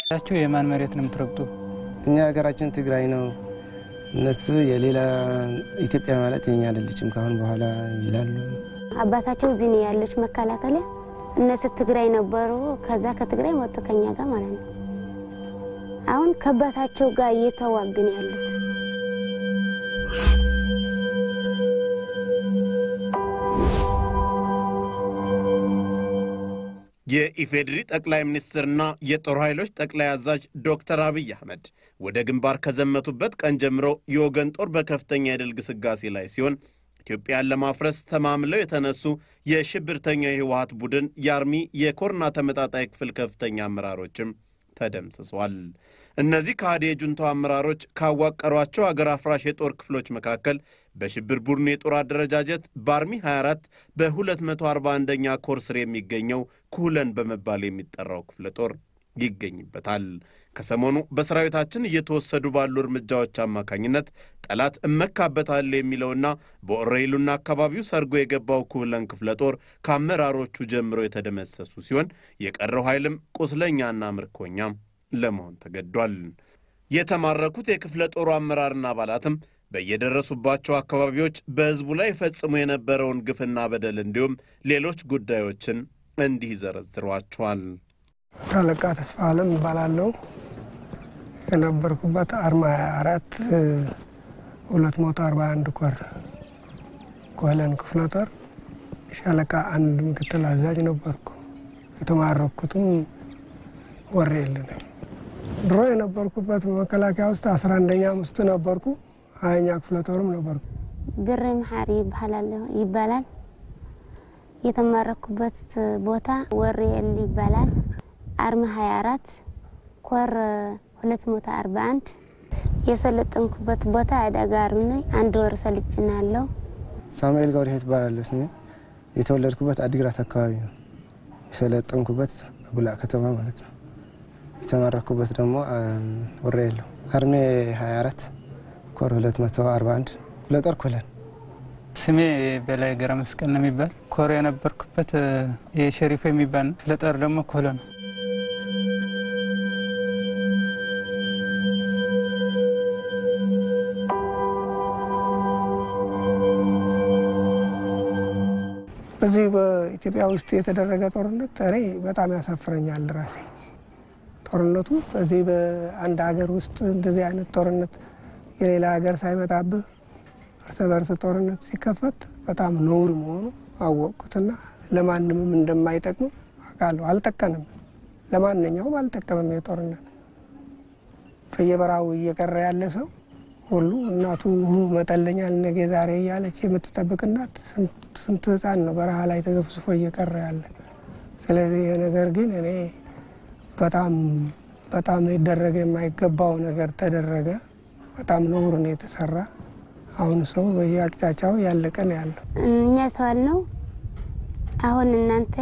ያቸው የማን መሬት ነው የምትረግጡ? እኛ ሀገራችን ትግራይ ነው፣ እነሱ የሌላ ኢትዮጵያ ማለት የኛ አይደለችም ካሁን በኋላ ይላሉ። አባታቸው እዚህ ነው ያለች መከላከያ። እነሱ ትግራይ ነበሩ። ከዛ ከትግራይ መጡ ከኛ ጋር ማለት ነው። አሁን ከአባታቸው ጋር እየተዋግን ያሉት የኢፌዴሪ ጠቅላይ ሚኒስትርና የጦር ኃይሎች ጠቅላይ አዛዥ ዶክተር አብይ አህመድ ወደ ግንባር ከዘመቱበት ቀን ጀምሮ የወገን ጦር በከፍተኛ የድል ግስጋሴ ላይ ሲሆን ኢትዮጵያን ለማፍረስ ተማምለው የተነሱ የሽብርተኛ የህወሀት ቡድን የአርሚ የኮርና ተመጣጣይ ክፍል ከፍተኛ አመራሮችም ተደምስሷል። እነዚህ ከሃዲ የጁንታው አመራሮች ካዋቀሯቸው አገር አፍራሽ የጦር ክፍሎች መካከል በሽብር ቡድኑ የጦር አደረጃጀት በአርሚ 24 በ241ኛ ኮር ስር የሚገኘው ኩለን በመባል የሚጠራው ክፍለ ጦር ይገኝበታል። ከሰሞኑ በሰራዊታችን እየተወሰዱ ባሉ እርምጃዎች አማካኝነት ጠላት እመካበታለሁ የሚለውና በኦሬይሉና አካባቢው ሰርጎ የገባው ኩለን ክፍለ ጦር ከአመራሮቹ ጀምሮ የተደመሰሱ ሲሆን የቀረው ኃይልም ቁስለኛና ምርኮኛ ለመሆን ተገዷል። የተማረኩት የክፍለ ጦሩ አመራርና አባላትም በየደረሱባቸው አካባቢዎች በሕዝቡ ላይ ፈጽሞ የነበረውን ግፍና በደል እንዲሁም ሌሎች ጉዳዮችን እንዲህ ይዘረዝሯቸዋል። ታለቃ ተስፋ አለም እባላለሁ። የነበርኩበት አርማ 24 241 ኮር ኮለን ክፍለ ጦር ሻለቃ አንድ ምክትል አዛዥ ነበርኩ። የተማረኩትም ወሬል ነኝ። ድሮ የነበርኩበት መከላከያ ውስጥ አስራ አንደኛ ውስጥ ነበርኩ። ሀያኛ ክፍለ ጦርም ነበርኩ። ብሬ መሓሪ ይባላል። የተማረኩበት ቦታ ወሬል ይባላል። አርሚ 24 ኮር 241 የሰለጠንኩበት ቦታ አደጋ አርሚ አንድ ወር ሰልጭናለሁ። ሳሙኤል ገብረሕይወት እባላለሁ ስሜ። የተወለድኩበት አዲግራት አካባቢ ነው። የሰለጠንኩበት ጉላ ከተማ ማለት ነው። የተማረኩበት ደግሞ ወሬል ነው። አርሜ 24 ኮር 241 ክፍለ ጦር ኮለን ስሜ በላይ ገረ መስቀል ነው የሚባል ኮር የነበርኩበት የሸሪፎ የሚባል ነው። ክፍለ ጦር ደግሞ ኮሎ ነው። በዚህ በኢትዮጵያ ውስጥ የተደረገ ጦርነት እኔ በጣም ያሳፍረኛል ራሴ ጦርነቱ በዚህ በአንድ ሀገር ውስጥ እንደዚህ አይነት ጦርነት የሌላ ሀገር ሳይመጣብህ እርስ በርስ ጦርነት ሲከፈት በጣም ነውር መሆኑ አወቅኩትና ለማንምም እንደማይጠቅሙ አውቃለሁ። አልጠቀንም፣ ለማንኛውም አልጠቀምም። የጦርነት በየበራው እየቀረ ያለ ሰው ሁሉ እናቱ መጠለኛል ነገ ዛሬ እያለች የምትጠብቅ እናት ስንት ሕፃን ነው በረሃ ላይ ተዘፍዝፎ እየቀረ ያለ። ስለዚህ ይህ ነገር ግን እኔ በጣም በጣም ሊደረገ የማይገባው ነገር ተደረገ። በጣም ነውር ነው የተሰራ። አሁን ሰው በየአቅጫጫው ያለቀ ነው ያለው። እኛ ተዋልነው አሁን እናንተ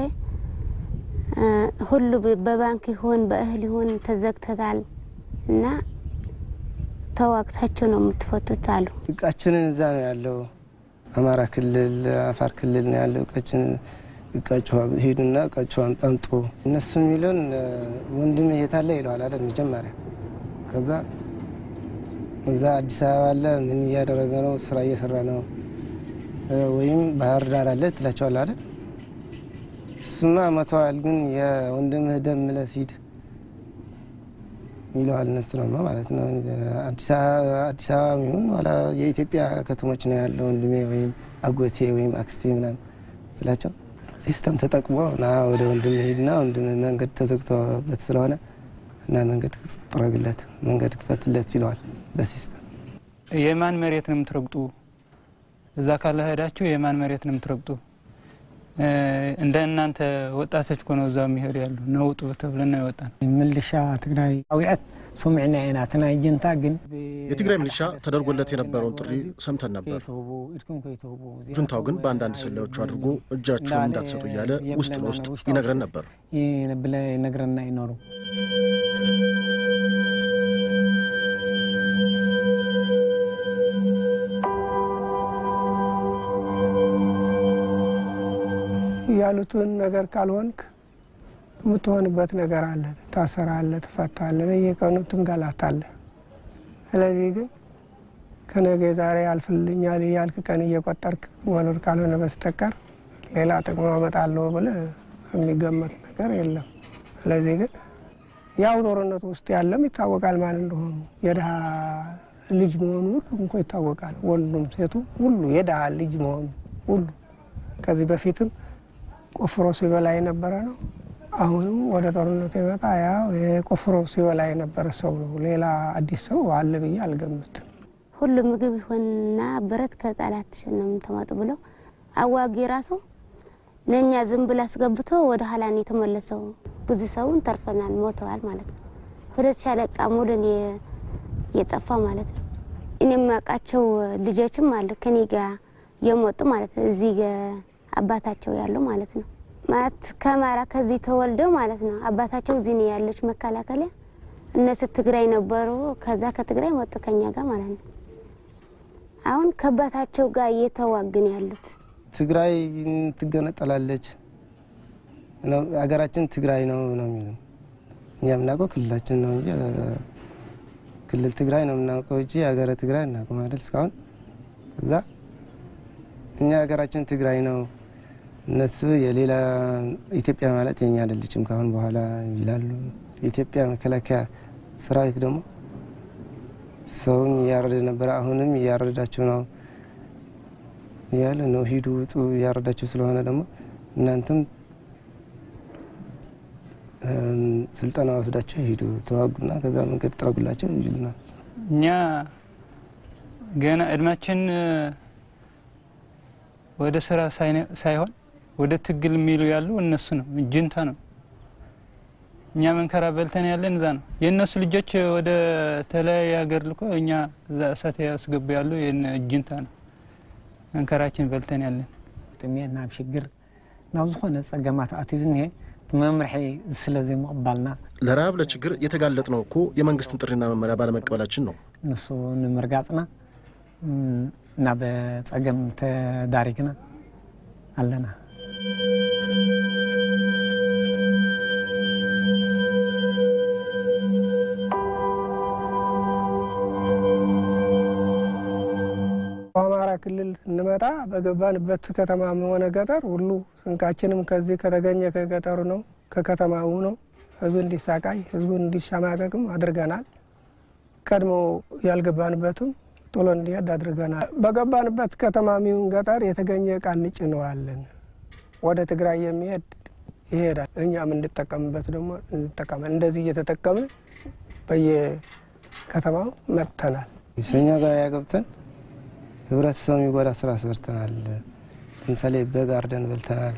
ሁሉ በባንክ ይሁን በእህል ይሁን ተዘግተታል እና ተዋግታቸው ነው የምትፈቱት አሉ። እቃችንን እዛ ነው ያለው። አማራ ክልል፣ አፋር ክልል ነው ያለው እቃችን። እቃችሁ ሄዱና እቃችኋን ጠንጦ እነሱ የሚሉን ወንድም የታለ ይለዋል አይደል መጀመሪያ። ከዛ እዛ አዲስ አበባ አለ ምን እያደረገ ነው? ስራ እየሰራ ነው ወይም ባህር ዳር አለ ትላቸዋል አይደል። እሱማ መተዋል፣ ግን የወንድምህ ደም ምለስ ሂድ ይለዋል። እነሱ ነው ማለት ነው። አዲስ አበባ ይሁን ኋላ የኢትዮጵያ ከተሞች ነው ያለው ወንድሜ ወይም አጎቴ ወይም አክስቴ ምናምን ስላቸው ሲስተም ተጠቅሞ ና ወደ ወንድም ሄድና ወንድም መንገድ ተዘግቶበት ስለሆነ እና መንገድ ጥረግለት መንገድ ክፈትለት ይለዋል በሲስተም። የማን መሬት ነው የምትረግጡ? እዛ ካለ ሄዳችሁ የማን መሬት ነው የምትረግጡ? እንደ እናንተ ወጣቶች እኮ ነው እዛ የሚሄዱ ያሉ ነውጡ ተብለን ነው የወጣን። ምልሻ ትግራይ አውዕት ሱምዕና ኢና ትናይ ጅንታ ግን የትግራይ ሚሊሻ ተደርጎለት የነበረውን ጥሪ ሰምተን ነበር። ጁንታው ግን በአንዳንድ ሰላዮቹ አድርጎ እጃችሁን እንዳትሰጡ እያለ ውስጥ ለውስጥ ይነግረን ነበር። ብለ ነግረና ይኖሩ ያሉትን ነገር ካልሆንክ የምትሆንበት ነገር አለ። ትታሰራለህ፣ ትፈታለህ፣ በየቀኑ ትንገላታለህ። ስለዚህ ግን ከነገ ዛሬ ያልፍልኛል እያልክ ቀን እየቆጠርክ መኖር ካልሆነ በስተቀር ሌላ ጥቅም አመጣለሁ ብለህ የሚገመት ነገር የለም። ስለዚህ ግን ያው ጦርነቱ ውስጥ ያለም ይታወቃል ማን እንደሆኑ የድሃ ልጅ መሆኑ ሁሉ እንኳ ይታወቃል። ወንዱም ሴቱ ሁሉ የድሃ ልጅ መሆኑ ሁሉ ከዚህ በፊትም ቆፍሮ ሲበላ የነበረ ነው። አሁንም ወደ ጦርነቱ የመጣ ያው የቆፍሮ ሲበላ የነበረ ሰው ነው። ሌላ አዲስ ሰው አለ ብዬ አልገምትም። ሁሉ ምግብ ይሆንና ብረት ከጠላት ነው የምትመጡ ብለው አዋጊ ራሱ ለእኛ ዝም ብሎ አስገብቶ ወደ ኋላ ነው የተመለሰው። ብዙ ሰውን ተርፈናል፣ ሞተዋል ማለት ነው። ሁለት ሻለቃ ሙሉን የጠፋ ማለት ነው። እኔ የማውቃቸው ልጆችም አሉ ከኔ ጋር የሞጡ ማለት ነው። እዚህ አባታቸው ያለው ማለት ነው። ማለት ከአማራ ከዚህ ተወልደው ማለት ነው። አባታቸው እዚህ ነው ያለች መከላከያ። እነሱ ትግራይ ነበሩ። ከዛ ከትግራይ መጡ ከኛ ጋር ማለት ነው። አሁን ከአባታቸው ጋር እየተዋግን ያሉት ትግራይ ትገነጠላለች፣ ሀገራችን ትግራይ ነው ነው የሚሉ እኛ የምናውቀው ክልላችን ነው እንጂ ክልል ትግራይ ነው የምናውቀው እንጂ ሀገረ ትግራይ እናውቅም አይደል እስካሁን። እዛ እኛ ሀገራችን ትግራይ ነው፣ እነሱ የሌላ ኢትዮጵያ ማለት የኛ አይደለችም ካሁን በኋላ ይላሉ። የኢትዮጵያ መከላከያ ሰራዊት ደግሞ ሰውን እያረደ ነበረ፣ አሁንም እያረዳቸው ነው እያለ ነው። ሂዱ ውጡ፣ እያረዳቸው ስለሆነ ደግሞ እናንተም ስልጠና ወስዳቸው ሂዱ ተዋጉና ከዛ መንገድ ጥረጉላቸው ይሉናል። እኛ ገና እድሜያችን ወደ ስራ ሳይሆን ወደ ትግል የሚሉ ያሉ እነሱ ነው፣ ጅንታ ነው። እኛ መንከራ በልተን ያለን እዛ ነው። የእነሱ ልጆች ወደ ተለያየ ሀገር ልኮ እኛ እዛ እሳት ያስገቡ ያሉ ጅንታ ነው። መንከራችን በልተን ያለን ጥሜት ናብ ሽግር ናብ ዝኾነ ፀገማት ኣትዩ ዝኒሄ መምርሒ ስለ ዘይምቕባልና ለረሃብ ለችግር የተጋለጥ ነው እኮ የመንግስትን ጥሪና መመሪያ ባለመቀበላችን ነው። ንሱ ንምርጋፅና ናብ ፀገም ተዳሪግና ኣለና በአማራ ክልል ስንመጣ በገባንበት ከተማም ሆነ ገጠር ሁሉ ስንቃችንም ከዚህ ከተገኘ ከገጠሩ ነው ከከተማው ነው። ህዝቡ እንዲሳቃይ ህዝቡ እንዲሸማቀቅም አድርገናል። ቀድሞ ያልገባንበትም ቶሎ እንዲሄድ አድርገናል። በገባንበት ከተማም ይሁን ገጠር የተገኘ እቃ እንጭነዋለን። ወደ ትግራይ የሚሄድ ይሄዳል። እኛም እንድጠቀምበት ደግሞ እንጠቀማል። እንደዚህ እየተጠቀምን በየከተማው መጥተናል። ሰኛ ጋር ያገብተን ህብረተሰቡ የሚጎዳ ስራ ሰርተናል። ለምሳሌ በግ አርደን በልተናል።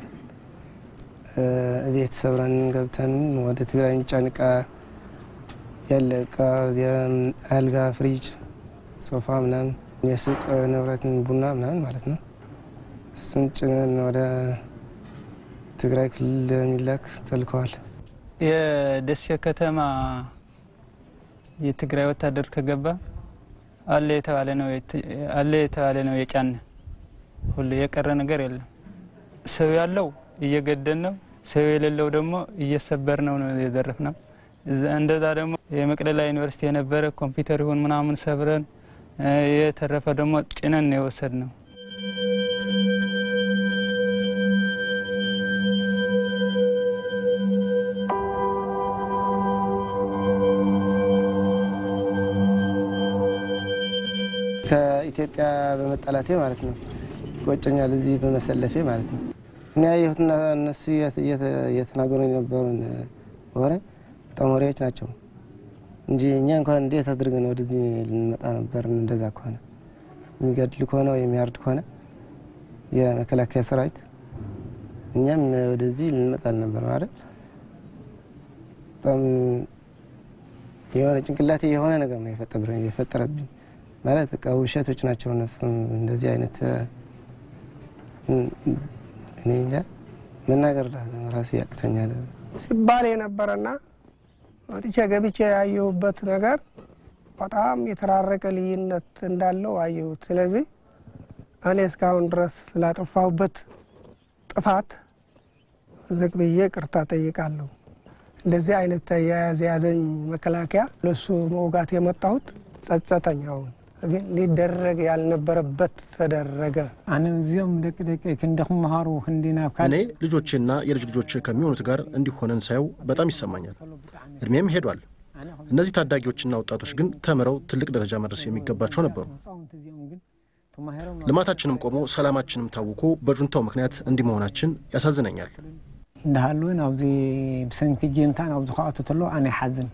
እቤት ሰብረን ገብተን ወደ ትግራይ የሚጫን እቃ ያለ እቃ አልጋ፣ ፍሪጅ፣ ሶፋ ምናምን የሱቅ ንብረትን ቡና ምናምን ማለት ነው። እሱን ጭነን ወደ ትግራይ ክልል የሚላክ ተልከዋል። የደሴ ከተማ የትግራይ ወታደር ከገባ አለ የተባለ ነው አለ የተባለ ነው የጫነ ሁሉ የቀረ ነገር የለም። ሰው ያለው እየገደል ነው፣ ሰው የሌለው ደግሞ እየሰበር ነው ነው የዘረፍ ነው። እንደዛ ደግሞ የመቅደላ ዩኒቨርሲቲ የነበረ ኮምፒውተር ይሁን ምናምን ሰብረን የተረፈ ደግሞ ጭነን ነው የወሰድ ነው። ከኢትዮጵያ በመጠላቴ ማለት ነው ይቆጨኛል። እዚህ በመሰለፌ ማለት ነው። እኔ ያየሁትና እነሱ እየተናገሩ የነበሩን ወሬ በጣም ወሬዎች ናቸው እንጂ እኛ እንኳን እንዴት አድርገን ወደዚህ ልንመጣ ነበር? እንደዛ ከሆነ የሚገድል ከሆነ ወይ የሚያርድ ከሆነ የመከላከያ ሰራዊት እኛም ወደዚህ ልንመጣ አልነበር ማለት በጣም የሆነ ጭንቅላቴ የሆነ ነገር ነው የፈጠረብኝ ማለት በቃ ውሸቶች ናቸው እነሱ። እንደዚህ አይነት እኔ እንጃ መናገር ራሱ ያቅተኛል ሲባል የነበረና ወጥቼ ገብቼ ያየሁበት ነገር በጣም የተራረቀ ልዩነት እንዳለው አየሁት። ስለዚህ እኔ እስካሁን ድረስ ስላጠፋሁበት ጥፋት ዝቅ ብዬ ቅርታ ጠይቃለሁ። እንደዚህ አይነት ተያያዝ ያዘኝ መከላከያ ለሱ መውጋት የመጣሁት ጸጸተኝ። አሁን ግን ሊደረግ ያልነበረበት ተደረገ። ኣነ እዚኦም ደቂ ደቂ ክንደ ክመሃሩ ክንዲ ናብ እኔ ልጆቼና የልጅ ልጆች ከሚሆኑት ጋር እንዲሆነን ሳየው በጣም ይሰማኛል። እድሜም ሄዷል። እነዚህ ታዳጊዎችና ወጣቶች ግን ተምረው ትልቅ ደረጃ መድረስ የሚገባቸው ነበሩ። ልማታችንም ቆሞ ሰላማችንም ታውኮ በጁንታው ምክንያት እንዲህ መሆናችን ያሳዝነኛል። እንዳሃለወን ኣብዚ ብሰንኪ ጀንታ ናብዚ ከኣቱ ተሎ ኣነ ይሓዝን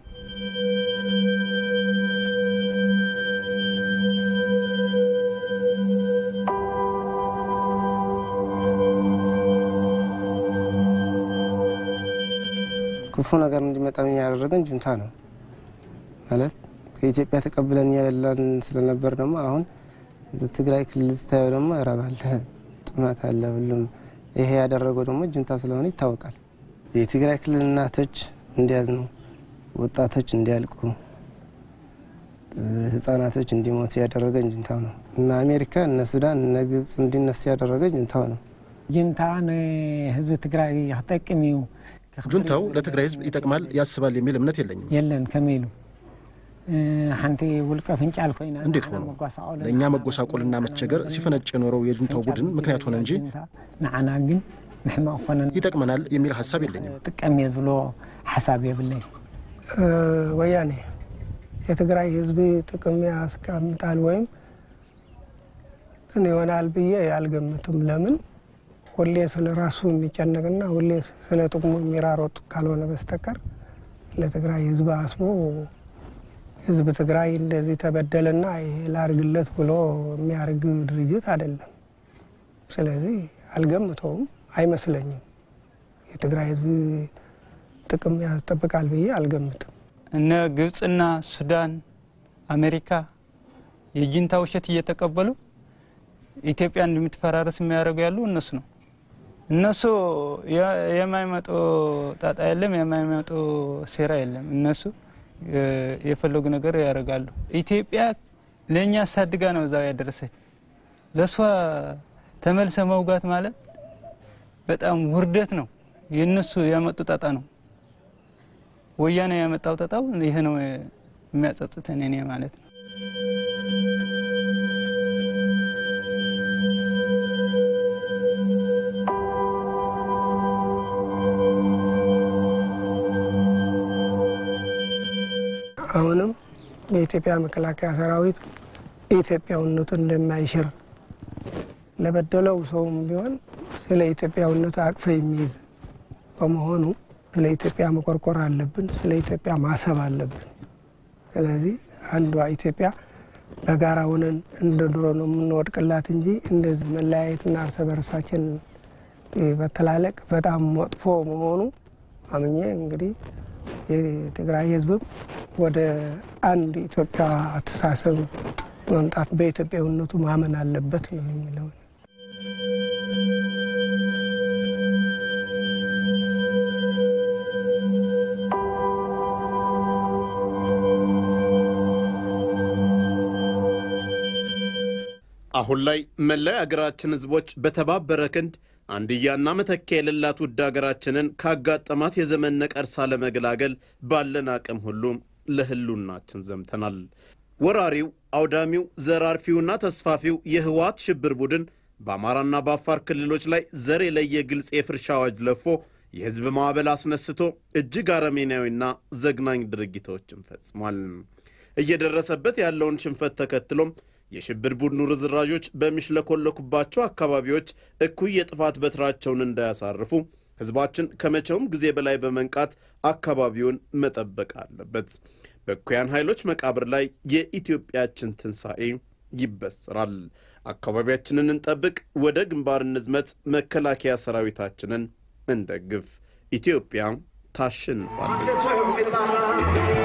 ክፉ ነገር እንዲመጣ ያደረገን ጁንታ ነው ማለት ከኢትዮጵያ ተቀብለን ያለን ስለነበር ደግሞ አሁን ትግራይ ክልል ስታየው ደግሞ ረብ አለ፣ ጥማት አለ። ሁሉም ይሄ ያደረገው ደግሞ ጁንታ ስለሆነ ይታወቃል። የትግራይ ክልል እናቶች እንዲያዝኑ፣ ወጣቶች እንዲያልቁ፣ ህጻናቶች እንዲሞቱ ያደረገ ጁንታው ነው እና አሜሪካ እነ ሱዳን እነ ግብጽ እንዲነሱ ያደረገ ጁንታው ነው። ጀንታ ንህዝቢ ትግራይ ክጠቅም እዩ ጁንታው ለትግራይ ህዝብ ይጠቅማል ያስባል የሚል እምነት የለኝም። የለን ከመይ ኢሉ ሓንቲ ውልቀ ፍንጫል ኮይና እንዴት ሆኖ ለእኛ መጎሳቆልና መቸገር ሲፈነጭ የኖረው የጁንታው ቡድን ምክንያት ሆነ እንጂ ንዓና ግን ምሕማቅ ኮነን ይጠቅመናል የሚል ሀሳብ የለኝም። ጥቀም እየ ዝብሎ ሓሳብ የብለይ ወያኔ የትግራይ ህዝብ ጥቅም ያስቀምጣል ወይም ይሆናል ብዬ አልገምትም። ለምን ሁሌ ስለ ራሱ የሚጨነቅና ሁሌ ስለ ጥቅሙ የሚራሮጥ ካልሆነ በስተቀር ለትግራይ ህዝብ አስቦ ህዝብ ትግራይ እንደዚህ ተበደለና ይሄ ላርግለት ብሎ የሚያርግ ድርጅት አይደለም። ስለዚህ አልገምተውም፣ አይመስለኝም። የትግራይ ህዝብ ጥቅም ያስጠብቃል ብዬ አልገምትም። እነ ግብፅና ሱዳን፣ አሜሪካ የጁንታ ውሸት እየተቀበሉ ኢትዮጵያ እንደምትፈራረስ የሚያደርጉ ያሉ እነሱ ነው። እነሱ የማይመጡ ጣጣ የለም፣ የማይመጡ ሴራ የለም። እነሱ የፈለጉ ነገር ያደርጋሉ። ኢትዮጵያ ለእኛ አሳድጋ ነው እዛው ያደረሰች። ለእሷ ተመልሰ መውጋት ማለት በጣም ውርደት ነው። የእነሱ ያመጡ ጣጣ ነው። ወያኔ ያመጣው ጣጣው ይህ ነው የሚያጸጽተን እኔ ማለት ነው። አሁንም የኢትዮጵያ መከላከያ ሰራዊት ኢትዮጵያዊነቱን እንደማይሽር ለበደለው ሰውም ቢሆን ስለ ኢትዮጵያዊነቱ አቅፈ የሚይዝ በመሆኑ ስለ ኢትዮጵያ መቆርቆር አለብን። ስለ ኢትዮጵያ ማሰብ አለብን። ስለዚህ አንዷ ኢትዮጵያ በጋራ ሆነን እንደ ድሮ ነው የምንወድቅላት እንጂ እንደዚህ መለያየትና እርስ በርሳችን መተላለቅ በጣም መጥፎ መሆኑ አምኜ እንግዲህ የትግራይ ሕዝብም ወደ አንድ ኢትዮጵያ አስተሳሰብ መምጣት በኢትዮጵያዊነቱ ማመን አለበት ነው የሚለው። አሁን ላይ መላው የአገራችን ህዝቦች በተባበረ ክንድ አንድያና መተኪያ የሌላት ውድ አገራችንን ካጋጠማት የዘመን ነቀርሳ ለመገላገል ባለን አቅም ሁሉ ለህሉናችን ዘምተናል። ወራሪው አውዳሚው ዘራርፊውና ተስፋፊው የህወሓት ሽብር ቡድን በአማራና በአፋር ክልሎች ላይ ዘር የለየ ግልጽ የፍርሻ አዋጅ ለፎ የህዝብ ማዕበል አስነስቶ እጅግ አረመኔያዊና ዘግናኝ ድርጊቶችን ፈጽሟል። እየደረሰበት ያለውን ሽንፈት ተከትሎም የሽብር ቡድኑ ርዝራዦች በሚሽለኮለኩባቸው አካባቢዎች እኩይ የጥፋት በትራቸውን እንዳያሳርፉ ህዝባችን ከመቼውም ጊዜ በላይ በመንቃት አካባቢውን መጠበቅ አለበት። በእኩያን ኃይሎች መቃብር ላይ የኢትዮጵያችን ትንሣኤ ይበስራል። አካባቢያችንን እንጠብቅ፣ ወደ ግንባር እንዝመት፣ መከላከያ ሰራዊታችንን እንደግፍ። ኢትዮጵያ ታሸንፋለች።